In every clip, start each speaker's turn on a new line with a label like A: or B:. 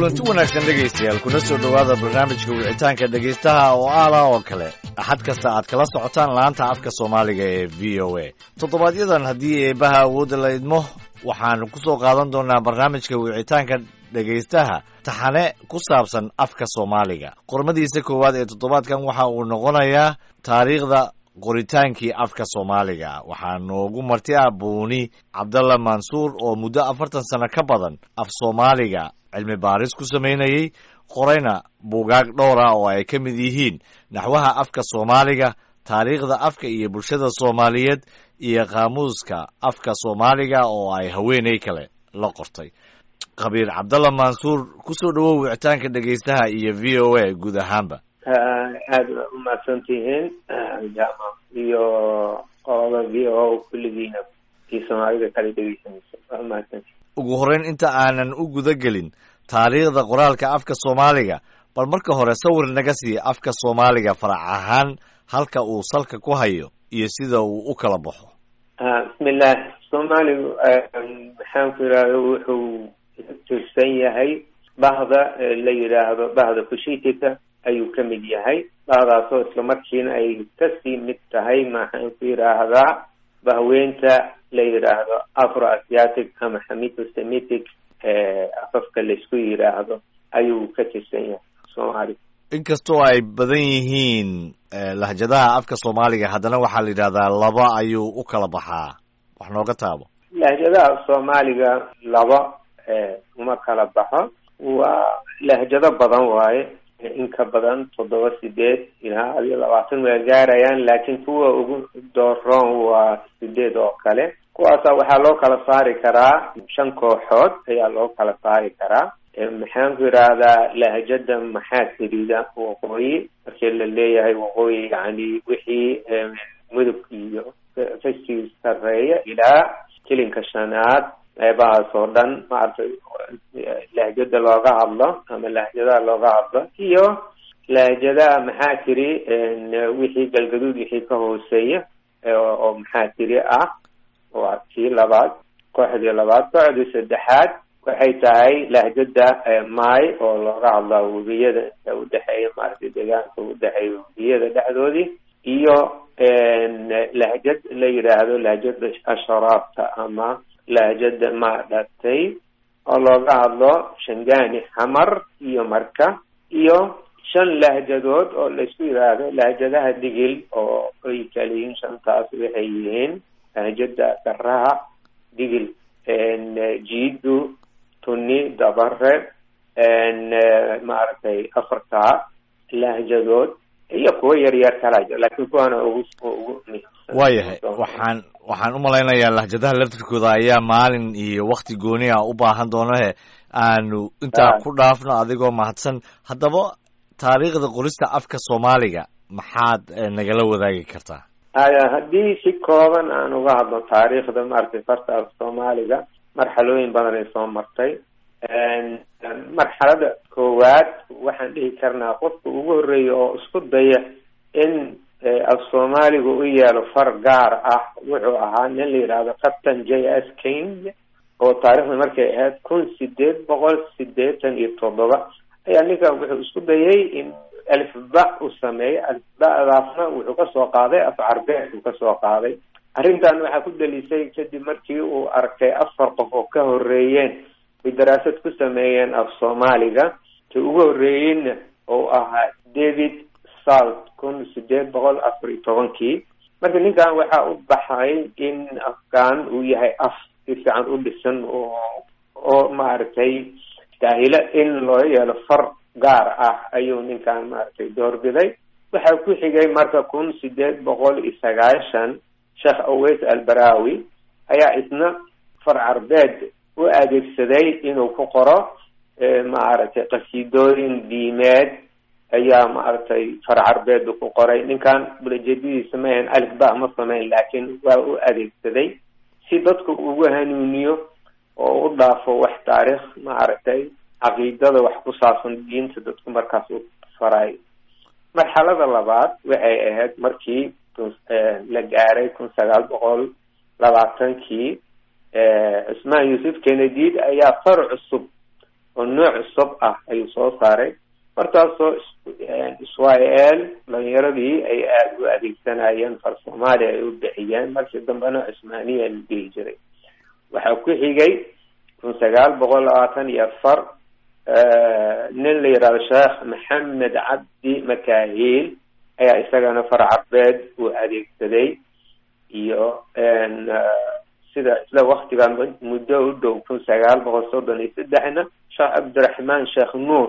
A: kulanti wanaagsan dhegaystayaal kuna soo dhowaada barnaamijka wicitaanka dhegaystaha oo aala oo kale axad kasta aad kala socotaan laanta afka soomaaliga ee v o a toddobaadyaddan haddii eebaha awoodda la idmo waxaanu ku soo qaadan doonaa barnaamijka wicitaanka dhegaystaha taxane ku saabsan afka soomaaliga qormadiisa koowaad ee toddobaadkan waxa uu noqonayaa taariikhda qoritaankii afka soomaaliga waxaa noogu marti ah buuni cabdalla mansuur oo muddo afartan sano ka badan af soomaaliga cilmi baaris ku samaynayey qorayna buugaag dhowra oo ay ka mid yihiin naxwaha afka soomaaliga taariikhda afka iyo bulshada soomaaliyeed iyo qaamuuska afka soomaaliga oo ay haweeney kale la qortay khabiir cabdalla mansuur ku soo dhowow wicitaanka dhegaystaha iyo v o a guud ahaanba
B: aada waa umahadsan tihiin jama iyo qolada v o kulligiina iyo soomaalida kala dhegeysanaysa waa umahadsantihin
A: ugu horreyn inta aanan u guda gelin taariikhda qoraalka afka soomaaliga bal marka hore sawir naga sii afka soomaaliga farac ahaan halka uu salka ku hayo iyo sida uu u kala baxo
B: bismillah soomaaligu maxaan ku yidhahda wuxuu tirsan yahay bahda la yidhaahdo bahda kushiitika ayuu ka mid yahay bahdaasoo isla markiina ay kasii mid tahay maxaan ku yidhaahdaa bahweynta la yidhaahdo afro asiatic ama xamido semitic afafka laisku yidhaahdo ayuu ka tirsan yahay soomaaliga
A: inkastoo ay badan yihiin lahjadaha afka soomaaliga haddana waxaa la yidhahdaa laba ayuu u kala baxaa wax nooga taabo
B: lahjadaha soomaaliga laba uma kala baxo waa lahjado badan waaye in ka badan toddoba sideed ilaa adiyo labaatan waa gaarayaan laakiin kuwa ugu dooroon waa sideed oo kale kuwaasa waxaa loo kala saari karaa shan kooxood ayaa loo kala saari karaa maxaan ku yidhaahdaa lahjada maxaa tirida waqooyi markii la leeyahay waqooyi yani wixii mudug iyo fashii sareeya ilaa jilinka shanaad qeybahaas oo dhan maaragtay lahjada looga hadlo ama lahjadaha looga hadlo iyo lahjadaha maxaa tiri wixii galgaduud wixii ka hooseeya oo maxaa tiri ah waa kii labaad kooxdii labaad kooxdii saddexaad waxay tahay lahjada maay oo looga hadlaa webiyada inta udhexeeya maaragtay deegaanka udhexeeya webiyada dhexdoodii iyo lahjad la yidhaahdo lahjada asharaabta ama lahjada ma dhatay oo looga hadlo shangani xamar iyo marka iyo shan lahjadood oo laisku yidhaahdo lahjadaha digil oo ay kala yihiin shantaas waxay yihiin lahjada garaha digil jiidu tuni dabare maaragtay afartaa lahjadood iyo kuwa yaryar kala jir laakiin kuwaana ugu ugu
A: waayahay waxaan waxaan u malaynayaa lahjadaha laftirkooda ayaa maalin iyo wakti gooni ah u baahan doonahe aanu intaa ku dhaafno adigoo mahadsan haddaba taariikhda qorista afka soomaaliga maxaad nagala wadaagi kartaa
B: aya haddii si kooban aan uga hadlo taariikhda maaragtay farta af soomaaliga marxalooyin badan ay soo martay marxalada koowaad waxaan dhihi karnaa qofka ugu horreeya oo isku daya in af soomaaliga u yeelo far gaar ah wuxuu ahaa nin la yidhaahdo captain j s king oo taarikhda markay ahayd kun sideed boqol sideetan iyo toddoba ayaa ninkan wuxuu isku dayay in alifba u sameeyo alifbadaasna wuxuu kasoo qaaday af carbeed uu kasoo qaaday arrintan waxaa ku dalisay kadib markii uu arkay afar qof oo ka horeeyeen ay daraasad ku sameeyeen af soomaaliga ka ugu horreeyeyna oo ahaa david salt kun sideed boqol afar iyo tobankii marka ninkan waxaa u baxay in afkaan uu yahay af si fiican u dhisan oo oo maaragtay daahilo in loo yeelo far gaar ah ayuu ninkan maaragtay doorbiday waxaa ku xigay marka kun sideed boqol iyo sagaashan sheekh aweys albarawi ayaa isna far carbeed u adeegsaday inuu ku qoro maaragtay qasiidooyin diimeed ayaa maaragtay far carbeedu ku qoray ninkan ulajedidiisa ma ahayn alif ba ma samayn laakiin waa u adeegsaday si dadku ugu hanuuniyo oo u dhaafo wax taariikh maaragtay caqiidada wax ku saabsan diinta dadku markaas u faray marxalada labaad waxay ahayd markii la gaaray kun sagaal boqol labaatankii cusmaan yuusuf kenedid ayaa far cusub oo nooc cusub ah ayuu soo saaray markaasoo israel dhalinyaradii ay aada u adeegsanayeen far soomaaliya ay u bixiyeen markii dambena cusmaaniya la dhihi jiray waxaa ku xigay kun sagaal boqol labaatan iyo afar nin la yidhahdo sheekh maxamed cabdi makahiil ayaa isagana far carbeed uu adeegsaday iyo sida isla waktigan muddo u dhow kun sagaal boqol soddon iyo saddexna sheekh cabdiraxmaan sheekh nuur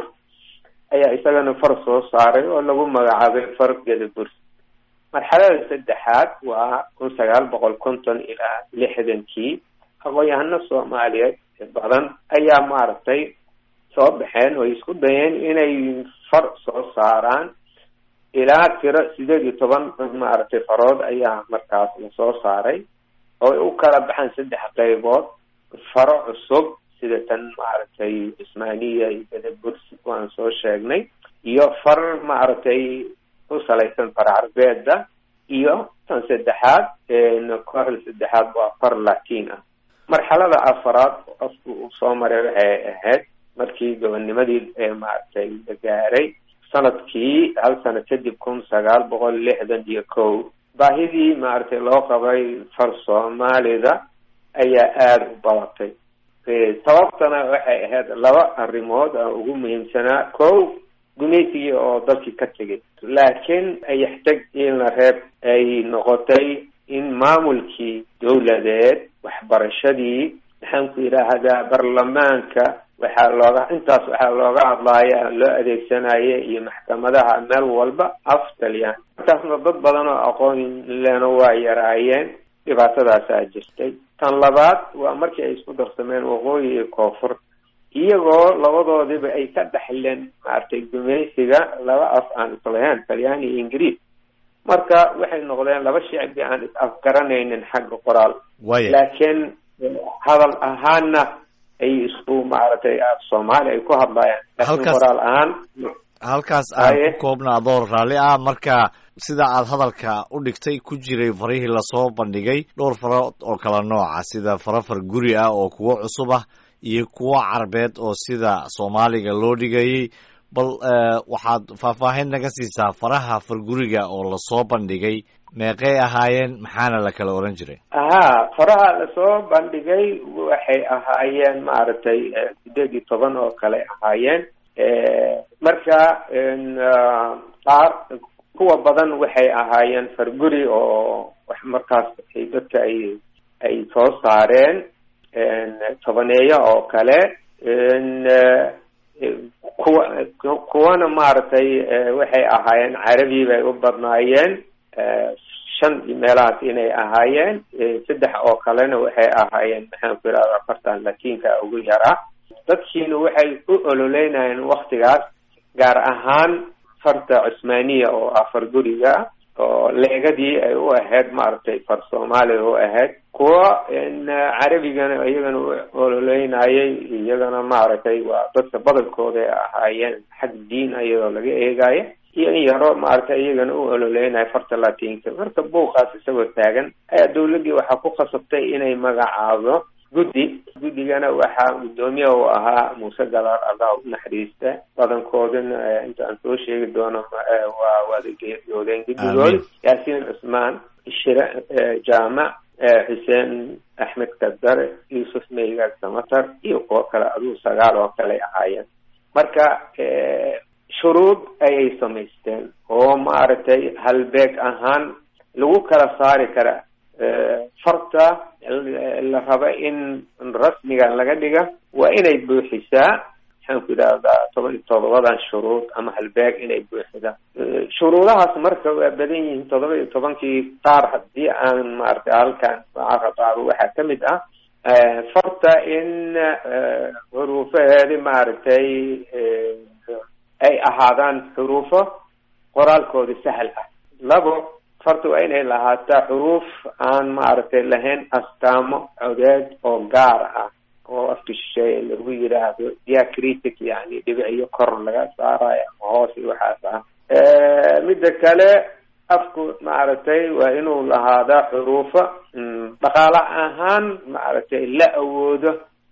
B: ayaa isagana far soo saaray oo lagu magacaabay far gedaburs marxalada saddexaad waa kun sagaal boqol konton ilaa lixdankii aqoon-yahano soomaaliyeed badan ayaa maaragtay soo baxeen oo isku dayeen inay far soo saaraan ilaa tiro sideed iyo toban maaragtay farood ayaa markaas lasoo saaray oo u kala baxaan saddex qaybood faro cusub sida tan maaragtay cusmaaniya iyo bedaburs waan soo sheegnay iyo far maaragtay ku salaysan far carbeeda iyo tan saddexaad kooxda saddexaad waa far latin ah marxalada afaraad qofku uu soo maray waxay ahayd markii gobonimadii maaragtay la gaaray sanadkii hal sano kadib kun sagaal boqol lixdan iyo kow baahidii maaragtay loo qabay far soomaalida ayaa aada u badatay sababtana waxay ahayd laba arrimood oo ugu muhiimsanaa kow gumaysigii oo dalkii ka tegay laakiin ayaxtag in la reeb ay noqotay in maamulkii dowladeed waxbarashadii maxaan ku yidhaahdaa baarlamaanka waxaa looga intaas waxaa looga hadlaaya loo adeegsanaya iyo maxkamadaha meel walba af talyan markaasna dad badan oo aqoon lena waa yaraayeen dhibaatadaasaa jirtay tan labaad waa markii ay isku darsameen waqooyi iyo koonfur iyagoo labadoodiba ay ka dhexleen maaragtay gumaysiga laba af aan islahayn talyaani iyo ingiriis marka waxay noqdeen laba shicbi aan is afgaranaynin xagga qoraal laakiin hadal ahaanna ay isku maaragtay soomaali ay ku hadlayaan laakiin qoraal ahaan
A: halkaas aan ku koobna adoo raalli ah marka sida aad hadalka u dhigtay ku jiray farihii lasoo bandhigay dhowr farood oo kala nooca sida farafar guri ah oo kuwo cusub ah iyo kuwo carbeed oo sida soomaaliga loo dhigayay bal waxaad faahfaahin naga siisaa faraha farguriga oo lasoo bandhigay meeqay ahaayeen maxaana la kala oran jiray
B: ahaa faraha lasoo bandhigay waxay ahaayeen maaragtay sideed iyo toban oo kale ahaayeen marka qaar kuwa badan waxay ahaayeen farguri oo wax markaas ay dadka ay ay soo saareen tobaneeyo oo kale kuwa kuwana maaragtay waxay ahaayeen carabi bay u badnaayeen shan meelahaas inay ahaayeen saddex oo kalena waxay ahaayeen maxaan ku yidhahda afartan latiinka ugu yaraa dadkiina waxay u ololeynayeen waktigaas gaar ahaan farta cusmaaniya oo ah farguriga oo leegadii ay u ahayd maaragtay far soomaaliya u ahayd kuwa carabigana iyagana u ololeynayay iyagana maaragtay waa dadka badankooda ay ahaayeen xag diin iyadoo laga eegayo iyo in yaro maaragtay iyagana u ololeynaya farta latinka marka buuqaas isagoo taagan ayaa dawladdii waxaa ku khasabtay inay magacaabo guddi guddigana waxaa guddoomiye u ahaa muuse galaar allah u naxariista badankoodana inta aan soo sheegi doono waa wada geeriyoodeen guddigood yaasiin cusmaan shire jaamac xuseen axmed kadare yuusuf meygaag samatar iyo kuwo kale aduu sagaal oo kale ahaayeen marka shuruud ayay samaysteen oo maaragtay halbeeg ahaan lagu kala saari kara farta la raba in rasmigan laga dhiga waa inay buuxisaa maxaan ku yidhahdaa toban iyo todobadan shuruud ama halbeeg inay buuxida shuruudahaas marka waa badan yihiin todoba iyo tobankii qaar haddii aan maaragtay halkan qaaro waxaa kamid ah farta in xuruufaheedi maaragtay ay ahaadaan xuruufo qoraalkooda sahal ah labo farta waa inay lahaataa xuruuf aan maaragtay lahayn astaamo codeed oo gaar ah oo afka shisheeye lagu yidhaahdo diacritic yani dhibiciyo kor laga saarayo ama hoos iyo waxaas ah midda kale afku maaragtay waa inuu lahaadaa xuruufo dhaqaale ahaan maaragtay la awoodo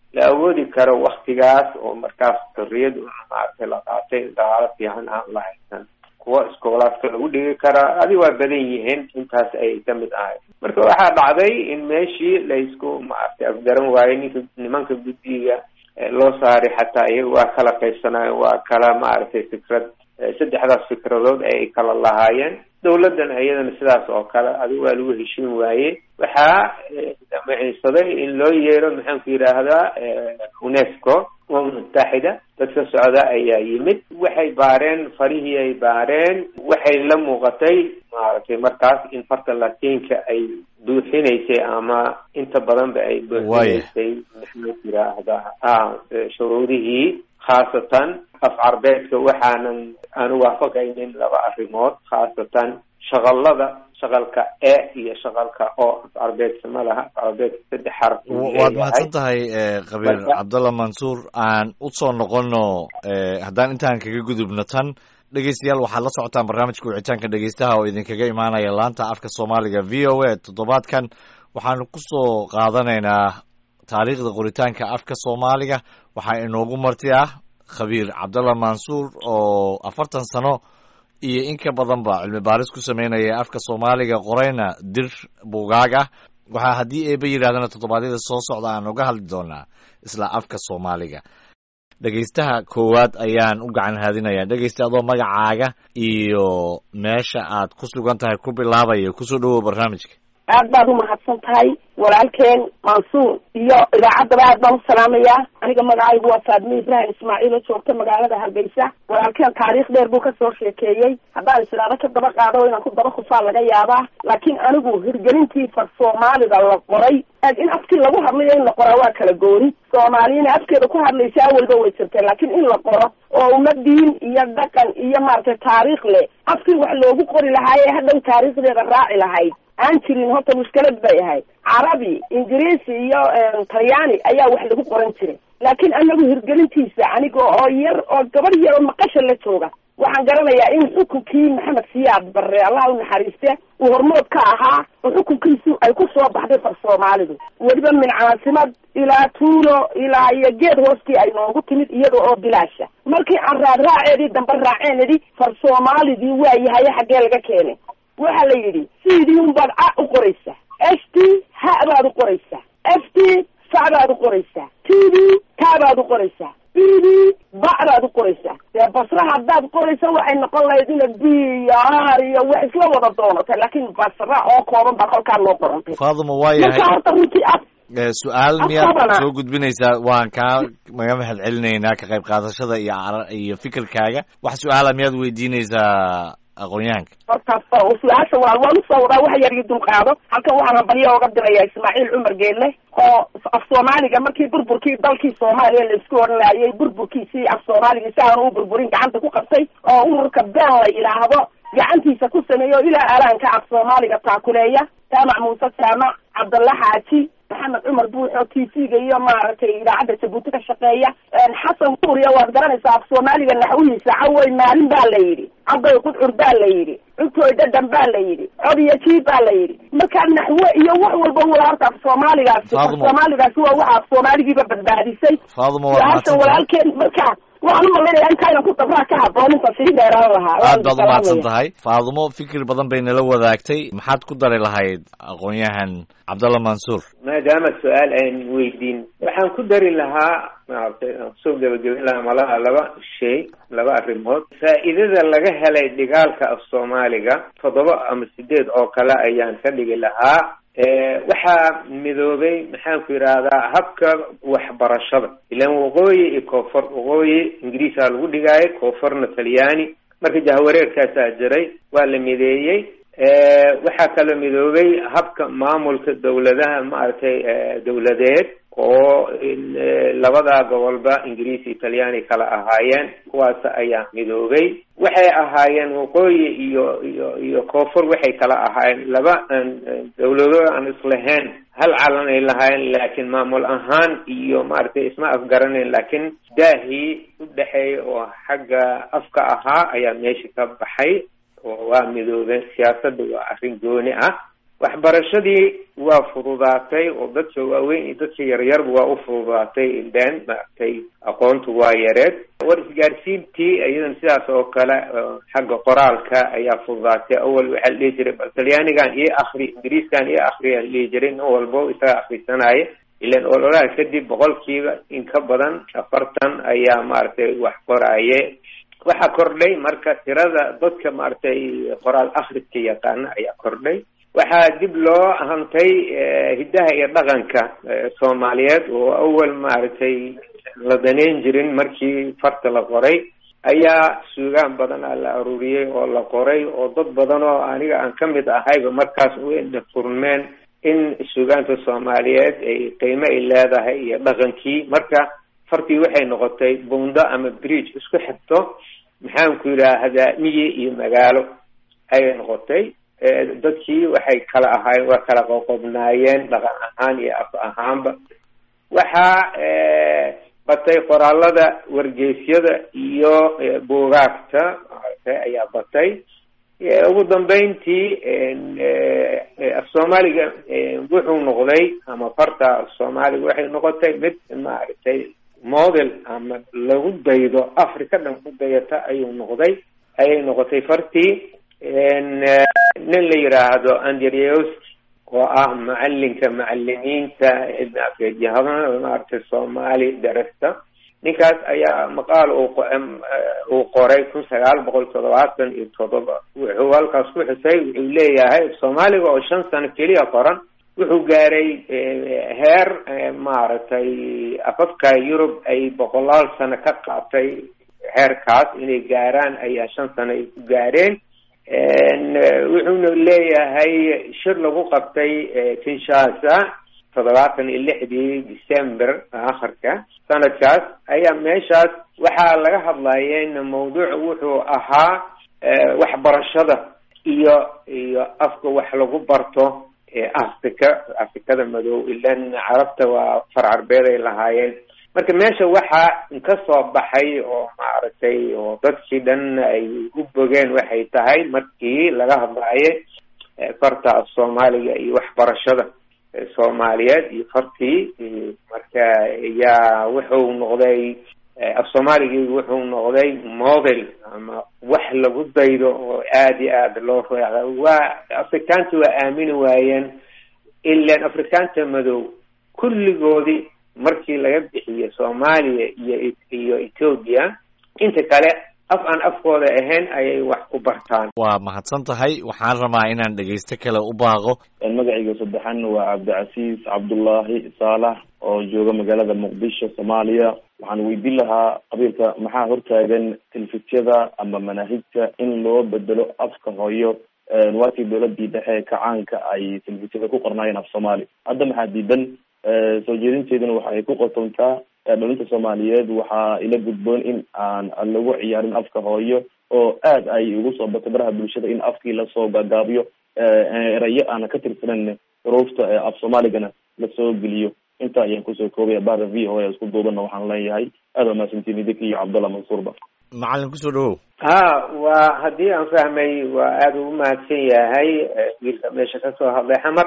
B: la awoodi karo waktigaas oo markaas xorriyad maaragtay la qaatay dhaqaalo fiican aan la haysan kuwa iskoolaadka lagu dhigi karaa adi waa badan yihiin intaas ay kamid ahay marka waxaa dhacday in meeshii laysku maaragtay afgaran waayey ninka nimanka guddiga loo saaray xataa iyaga waa kala qaybsanaayen waa kala maaragtay fikrad saddexdaas fikradood ay kala lahaayeen dawladdan iyadana sidaas oo kale adiga waa lagu heshiin waaye waxaa damiciinsaday in loo yeero maxaanku yidhaahdaa unesco umam mutaxida dadka socda ayaa yimid waxay baareen farihii ay baareen waxay la muuqatay maaragtay markaas in farta latiinka ay buuxinaysay ama inta badanba ay buuxinaysay maxaanku yidhaahdaa a shuruudihii khaasatan af carbeedka waxaanan aanu waafaqaynin laba arrimood khaasatan shaqalada shaqalka e iyo shaqalka o af carbeedka ma laha af carbeedka saddex xaraf
A: waad mahadsan tahay kabiir cabdallah mansuur aan usoo noqono haddaan intaan kaga gudubno tan dhegeystayaal waxaad la socotaan barnaamijka wicitaanka dhegeystaha oo idinkaga imaanaya laanta afka soomaaliga v o a toddobaadkan waxaanu kusoo qaadanaynaa taariikhda qoritaanka afka soomaaliga waxaa inoogu marti ah khabiir cabdallah mansuur oo afartan sano iyo in ka badanba cilmi baaris ku sameynaya afka soomaaliga qorayna dir buugaag ah waxaa haddii eeba yidhahdana toddobaadyada soo socda aan uga hadli doonaa isla afka soomaaliga dhegeystaha koowaad ayaan u gacan haadinaya dhegeysta adoo magacaaga iyo meesha aad ku sugan tahay ku bilaabaya kusoo dhawow barnaamijka
C: aad baad umahadsan tahay walaalkeen mansuur iyo idaacaddaba aad baan u salaamayaa aniga magacaygu waa faadmi ibrahim ismaaciil oo joogta magaalada hargeysa walaalkeen taariikh dheer buu kasoo sheekeeyey haddaan islaado ka daba qaado inaan ku daba khufaa laga yaabaa laakiin anigu hirgelintii far soomaalida la qoray in afkii lagu hadlayo in la qoraa waa kala gooni soomaaliyana afkeeda ku hadlaysa awalba way jirtay laakiin in la qoro oo uma diin iyo dhaqan iyo maaragtay taariikh leh afkii wax loogu qori lahaayee hadhow taariikhdeeda raaci lahayd aan jirin horta mushkilad bay ahayd carabi ingiriisi iyo talyaani ayaa wax lagu qoran jiray laakiin anagu hirgelintiisa aniga oo yar oo gabar yar oo maqasha la jooga waxaan garanayaa in xukunkii maxamed siyaad barre allah u naxariiste uu hormood ka ahaa oo xukunkiisu ay ku soo baxday far soomaalidu weliba min caasimad ilaa tuulo ilaa iyo geed hoostii ay noogu timid iyada oo bilaasha markii aan raad raaceedii dambe raaceenidi far soomaalidii waa yahaye xaggee laga keenay waxa la yidhi sidii unbaad a u qoraysaa s t ha baad u qoraysaa f t fa baad u qoraysaa t d ta baad u qoraysaa b d ba baad u qoraysaa dee basra haddaad qoraysa waxay noqon lahayd ina b iyo r iyo wax isla wada doonatay laakiin basra oo kooban baa kolkaa loo qorantay
A: faaduma waa yahay
C: marka horta runtii af
A: su-aal miyaad
C: Afkabana.
A: soo gudbinaysaa waan kaa maga mahad celinaynaa ka qayb qaadashada iyo ara- iyo fikirkaaga wax su-aala miyaad weydiinaysaa aqoon-yahanka
C: horta fa- su-aasha waa waan usoo wadaa waxa yar ii dulqaado halkan waxaan hambalyo oga diraya ismaaciil cumar geelle oo af soomaaliga markii burburkii dalkii soomaaliya laisku odhanayay burburkiisii af soomaaliga si aanu u burburin gacanta ku qabtay oo ururka been la yidhaahdo gacantiisa ku sameeyo ilaa alaanka af soomaaliga taakuleeya jaamac muuse jaamac cabdalla xaaji maxamed cumar buuxo t v-ga iyo maaragtay idaacadda jabuuti ka shaqeeya xasan kuuriya waad garanaysaa af soomaaliga naxwihiisa cawey maalin baa la yidhi caday qudcur baa la yidhi cuntoy dhadhan baa la yidhi cod iyo jiib baa la yidhi markaa naxwe iyo wax walba wala horta af soomaaligaasi af
A: Faadumo.
C: soomaaligaasi waa waxa af soomaaligiiba badbaadisay
A: faaduma waad
C: su-aasha
A: mahadsantahay
C: walaalkeen markaa waxaan u malaynayaa intaynan ku dabraa ka habboon inta sii dheeraan lahaa
A: aad baad
C: Waan
A: umahadsan
C: salaamaya.
A: tahay faadumo fikir badan bay nala wadaagtay maxaad ku dari lahayd aqoon-yahan cabdalla mansuur
B: maadaama su-aal aan weydiin waxaan ku dari lahaa maaragtay aan kusoo gebagabin lahaa malaha laba shay laba arrimood faa'iidada laga helay dhigaalka af soomaaliga toddoba ama sideed oo kale ayaan ka dhigi lahaa waxaa midoobay maxaan ku yidhaahdaa habka waxbarashada ilaan waqooyi iyo koonfur waqooyi ingiriisaa lagu dhigaayo koonfurna talyaani marka jahwareerkaasaa jiray waa la mideeyey waxaa kaloo midoobay habka maamulka dawladaha maaragtay dawladeed oo in, eh, labada gobolba ingiriis iyo talyaani kala ahaayeen kuwaas ayaa midoobay waxay ahaayeen waqooyi iyo iyo iyo koonfur waxay kala ahaayeen laba aan dawlado aan islahayn hal calan ay lahaayeen laakiin maamul ahaan iyo maaragtay isma afgaranayn laakiin daahii u dhexeeya oo xagga afka ahaa ayaa meesha ka baxay oo waa midoobeen siyaasadda waa arrin gooni ah waxbarashadii waa fududaatay oo dadka waaweyn iyo dadka yaryarba waa u fududaatay ileen maaragtay aqoontu waa yareed war isgaarsiintii iyadan sidaas oo kale xagga qoraalka ayaa fududaatay awal waxaa la dhihi jiray bal talyaanigan iyo akri ingiriiskan iyo akriyaa la dhihi jiray nin walbo isaga akrisanaya ilan ololaha kadib boqolkiiba in ka badan afartan ayaa maaragtay wax qoraaye waxaa kordhay marka tirada dadka maaragtay qoraal akriska yaqaana ayaa kordhay waxaa dib loo hantay hiddaha iyo dhaqanka soomaaliyeed oo awal maaragtay la daneyn jirin markii farta la qoray ayaa suugaan badan a la aruuriyey oo la qoray oo dad badan oo aniga aan ka mid ahayba markaas wayna furmeen in suugaanta soomaaliyeed ay qiimo ay leedahay iyo dhaqankii marka fartii waxay noqotay bundo ama bridge isku xigto maxaan ku yidhaahdaa miyi iyo magaalo ayay noqotay dadkii waxay kala ahaayeen waa kala qoqobnaayeen dhaqan ahaan iyo af ahaanba waxaa batay qoraalada wargeysyada iyo buugaagta maaragtay ayaa batay ugu dambeyntii af soomaaliga wuxuu noqday ama farta af soomaaliga waxay noqotay mid maaragtay model ama lagu daydo africa dhan ku dayata ayuu noqday ayay noqotay fartii nin la yiraahdo andrewski oo ah macalinka macalimiinta cilmi afeedyahada maaragtay soomaali darasta ninkaas ayaa maqaal uu qoray kun sagaal boqol toddobaatan iyo toddoba wuxuu halkaas ku xusay wuxuu leeyahay soomaaliga oo shan sano keliya qoran wuxuu gaaray heer maaragtay afafka yurub ay boqolaal sano ka qaatay heerkaas inay gaaraan ayaa shan sano ay ku gaareen wuxuuna leeyahay shir lagu qabtay kinshasa toddobaatan iyo lixdii december akhirka sanadkaas ayaa meeshaas waxaa laga hadlayeen mawduuc wuxuu ahaa waxbarashada iyo iyo afka wax lagu barto africa afrikada madow ilan carabta waa far carbeed ay lahaayeen marka meesha waxaa ka soo baxay oo maaragtay oo dadkii dhan ay u bogeen waxay tahay markii laga hadlaaye farta af soomaaliga iyo waxbarashada soomaaliyeed iyo fartii marka yaa wuxuu noqday af soomaaligii wuxuu noqday model ama wax lagu daydo oo aada iyo aada loo reeca waa afrikaanta waa aamini waayeen ilan afrikaanta madow kulligoodii markii laga bixiyo soomaaliya iyo iyo ethoobia inta kale af aan afkooda ahayn ayay wax ku bartaan
A: waa mahadsan tahay waxaan rabaa inaan dhegaysto kale u baaqo
D: magacayga saddexan waa cabdicasiis cabdullaahi saalax oo jooga magaalada muqdisho soomaaliya waxaan weydiin lahaa qabiilka maxaa hortaagan telefisiyada ama manaahijta in loo bedelo afka hooyo waakii dowladii dhexe kacaanka ay telefisiyada ku qornaayeen af soomaali hadda maxaa diidan soo jeedinteeduna waxa ay ku qotontaa dhalinta soomaaliyeed waxaa ila gudboon in aan lagu ciyaarin afka hooyo oo aad ay ugu soo batay baraha bulshada in afkii lasoo gaagaabiyo erayo aana ka tirsanan xuruufta af soomaaligana lasoo geliyo inta ayaan kusoo koobaya bahda v o a isku duubana waxaan leeyahay aad waa mahadsantiin idinka iyo cabdallah mansuurba
A: macalin kusoo dhawow
B: ha waa haddii aan fahmay waa aada ugu mahadsan yahay wiilka meesha kasoo hadlay xamar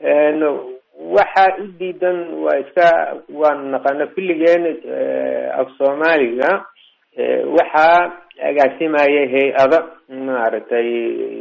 B: waxaa u diidan waa iska waan naqana kulligeen af soomaaliga waxaa agaasimaya hay-ada maaragtay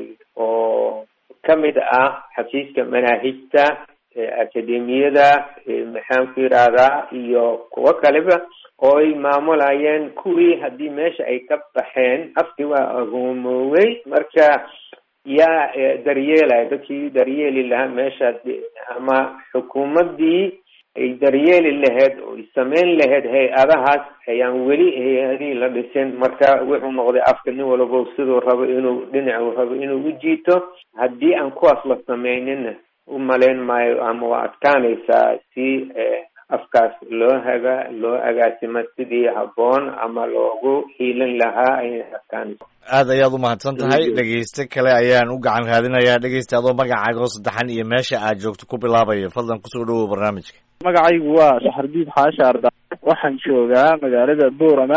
B: oo kamid ah xafiiska manaahijta akademiyada maxaan ku yidhaahdaa iyo kuwo kaleba oo ay maamulayeen kuwii haddii meesha ay ka baxeen afkii waa agoomoowey marka yaa daryeelaya dadkii daryeeli lahaa meesha ama xukuumaddii ay daryeeli lahayd oo ay sameyn lahayd hay-adahaas ayaan weli hay-adihii la dhisin marka wuxuu noqday afka nin walabo siduu rabo inuu dhinacu rabo inuu u jiito haddii aan kuwaas la sameynina u malayn maayo ama waa adkaanaysaa si afkaas loo haga loo agaasimo sidii habboon ama loogu hiilin lahaa ayay adkaanaysa
A: aad ayaad u mahadsan tahay dhegeyste kale ayaan u gacan raadinayaa dhegeysta adoo magacaaga oo saddexan iyo meesha aad joogto ku bilaabaya fadlan kusoo dhawow barnaamijka
E: magacaygu waa saxardiid xaasha arda waxaan joogaa magaalada boorama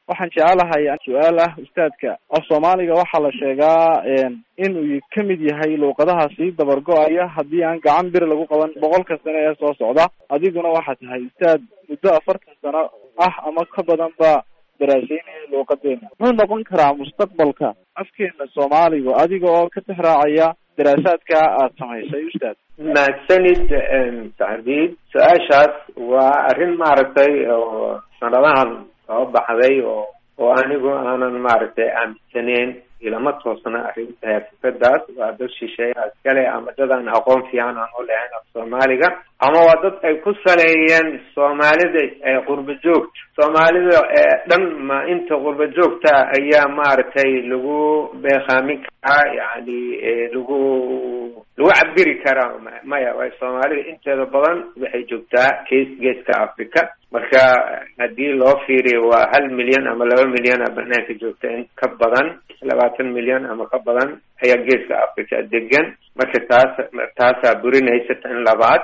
E: waxaan jecelahay su-aal ah ustaadka af soomaaliga waxaa la sheegaa inuu ka mid yahay luuqadaha sii dabar go-aya haddii aan gacan bir lagu qaban boqolka sano ee soo socda adiguna waxaa tahay ustaad muddo afartan sano ah ama ka badan ba daraaseynaya luuqadeena muxuu noqon karaa mustaqbalka afkeena soomaaliga adiga oo ka tixraacaya daraasaadka aada samaysay ustaad
B: mahadsanid sacdiid su-aashaas waa arrin maaragtay oo sanadahan soo baxday oo oo anigu aanan maaragtay aaminsaneyn ilama toosna arrinta fikradaas waa dad shisheeya iskale ama dad aan aqoon fiican aan u lahayn af soomaaliga ama waa dad ay ku saleeyeen soomaalida ee qurba joogta soomaalida ee dhan ma inta qurba joogta ayaa maaragtay lagu beekaamin karaa yani lagu lagu cabiri karaa maya way soomaalida inteeda badan waxay joogtaa gees geeska africa marka haddii loo fiiriyo waa hal milyan ama laba milyan a banaanka joogta in ka badan labaatan milyan ama ka badan ayaa geeska africa degan marka taas taasaa burinaysa tan labaad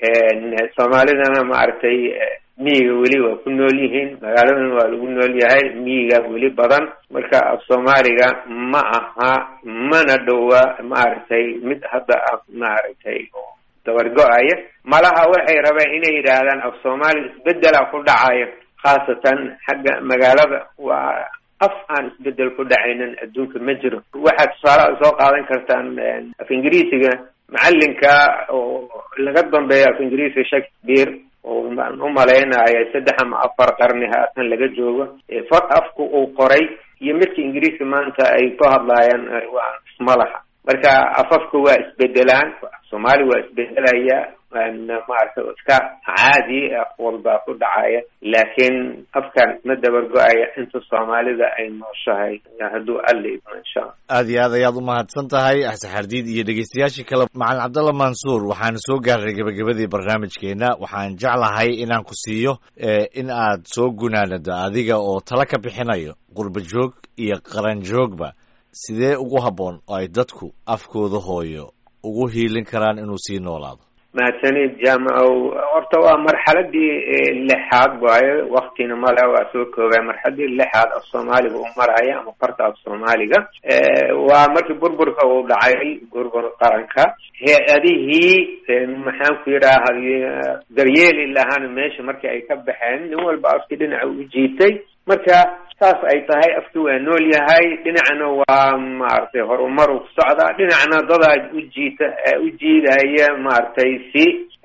B: soomaalidana maaragtay miyiga weli waa ku nool yihiin magaaladan waa lagu nool yahay miyiga weli badan marka af soomaaliga ma aha mana dhowa maaragtay mid hadda ah maaragtay dabargo-aya malaha waxay rabeen inay yidhaahdaan af soomaaliga isbedela ku dhacaya khaasatan xagga magaalada waa af aan isbedel ku dhacaynin adduunka ma jiro waxaad tusaale soo qaadan kartaan af ingiriisiga macalinka oo laga dambeeyo af ingiriisiga shakespeare oo baan u malaynaya saddex ama afar qarni haatan laga joogo far afku uu qoray iyo midka ingiriiska maanta ay ku hadlaayaan waa ismalaha marka afafka waa isbedelaan soomaali waa isbedelaya maaragtay iska caadi af walbaa ku dhacaya laakiin afkan ma dabar go-aya inta soomaalida ay nooshahay hadduu alla idmo insha alla
A: aada iyo aad ayaad umahadsan tahay axsaxardiid iyo dhegeystayaashii kale macalin cabdalla mansuur waxaanu soo gaarnay gebagabadii barnaamijkeena waxaan jeclahay inaan ku siiyo in aad soo gunaanado adiga oo tala ka bixinayo qurba joog iyo qaran joogba sidee ugu habboon oo ay dadku afkooda hooyo ugu hiilin karaan inuu sii noolaado
B: mahadsanid jaamacow horta waa marxaladii lixaad waayo waktina male waa soo koobay marxaladii lixaad af soomaaliga uu maraya ama farta af soomaaliga waa markii burburka uu dhacay burbur qaranka hay-adihii maxaan ku yidhaaha daryeeli lahaana meesha markii ay ka baxeen nin walba afkii dhinaca u jiitay marka saas ay tahay afki waa nool yahay dhinacna waa maaragtay horumar u socdaa dhinacna dadaa ujiita u jiidaya maaragtay si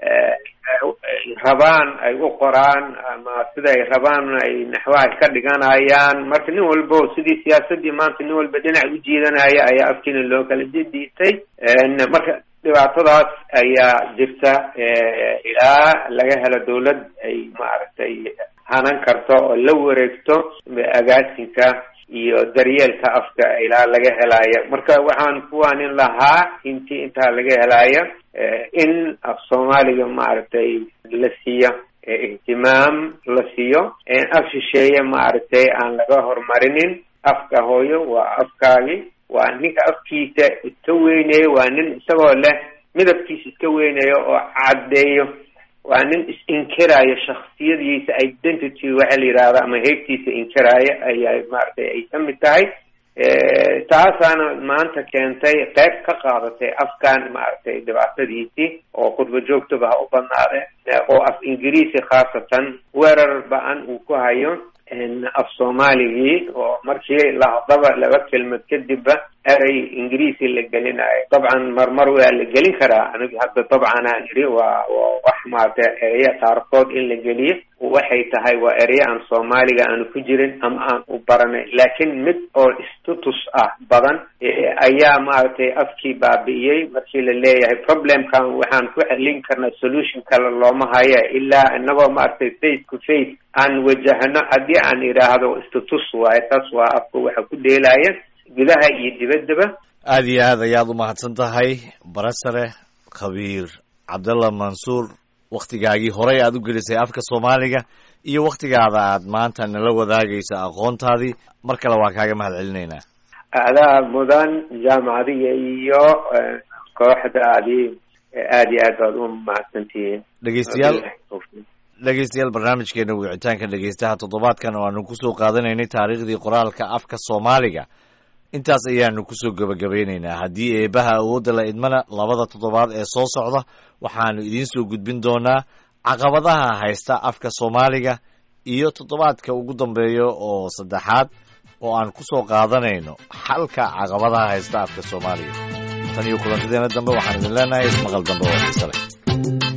B: rabaan ay u qoraan ama siday rabaan ay naxwaha ka dhiganayaan marka nin walbo sidii siyaasadii maanta nin walba dhinac u jiidanaya ayaa afkiina loo kala didiitay marka dhibaatadaas ayaa jirta ilaa laga helo dawlad ay maaragtay hanan karto oo la wareegto agaasinka iyo daryeelka afka ilaa laga helaayo marka waxaan kuwaanin lahaa intii intaa laga helaayo in af soomaaliga maaragtay la siiyo ihtimaam la siiyo af shisheeye maaragtay aan laga horumarinin afka hooyo waa afkaagi waa ninka afkiisa iska weynayo waa nin isagoo leh midabkiisa iska weynayo oo caddeeyo waa nin is-inkiraayo shaksiyadiisa identity waxa la yidhahda ama heybtiisa inkiraayo ayaa maaragtay ay ka mid tahay taasaana maanta keentay qayb ka qaadatay afkan maaragtay dhibaatadiisii oo khudba joogtaba ha u badnaade oo af ingiriisi khaasatan weerar ba-an uu ku hayo af soomaaligii oo markii lahadaba laba kelmad kadibba erey ingiriisi la gelinayo dabcan marmar waa la gelin karaa anigu hadda dabcan aan idhi waa wax maaragtay ereye qaarkood in la geliyo waxay tahay waa ereye aan soomaaliga aanu ku jirin ama aan u baranay laakiin mid oo status ah badan ayaa maaragtay afkii baabi'iyey markii la leeyahay problemkan waxaan ku xelin karnaa solution kale looma haya ilaa inagoo maaragtay face to face aan wajahno haddii aan idhaahdo status waaye taas waa afka waxa ku dheelaya gudaha iyo dibaddaba
A: aada iyo aad ayaad umahadsan tahay barasare khabiir cabdalla mansuur wakhtigaagii horey aad u gelisay afka soomaaliga iyo wakhtigaada aad maanta nala wadaagayso aqoontaadii mar kale waa kaaga mahad celinaynaa
B: adaa mudan jaamacadiga iyo kooxdaadii aada iyo aad baad u mahadsantihiin
A: dhegeystayaal dhegeystayaal barnaamijkeena wicitaanka dhegeystaha toddobaadkan oo aanu kusoo qaadanaynay taariikhdii qoraalka afka soomaaliga intaas ayaanu kusoo gebagabeynaynaa haddii eebaha awoodda la idmana labada toddobaad ee soo socda waxaanu idiin soo gudbin doonaa caqabadaha haysta afka soomaaliga iyo toddobaadka ugu dambeeya oo saddexaad oo aan kusoo qaadanayno xalka caqabadaha haysta afka soomaaliga tan iyo kulantadeena dambe waxaan idin leenahay ismaqal dambe oo xiise leh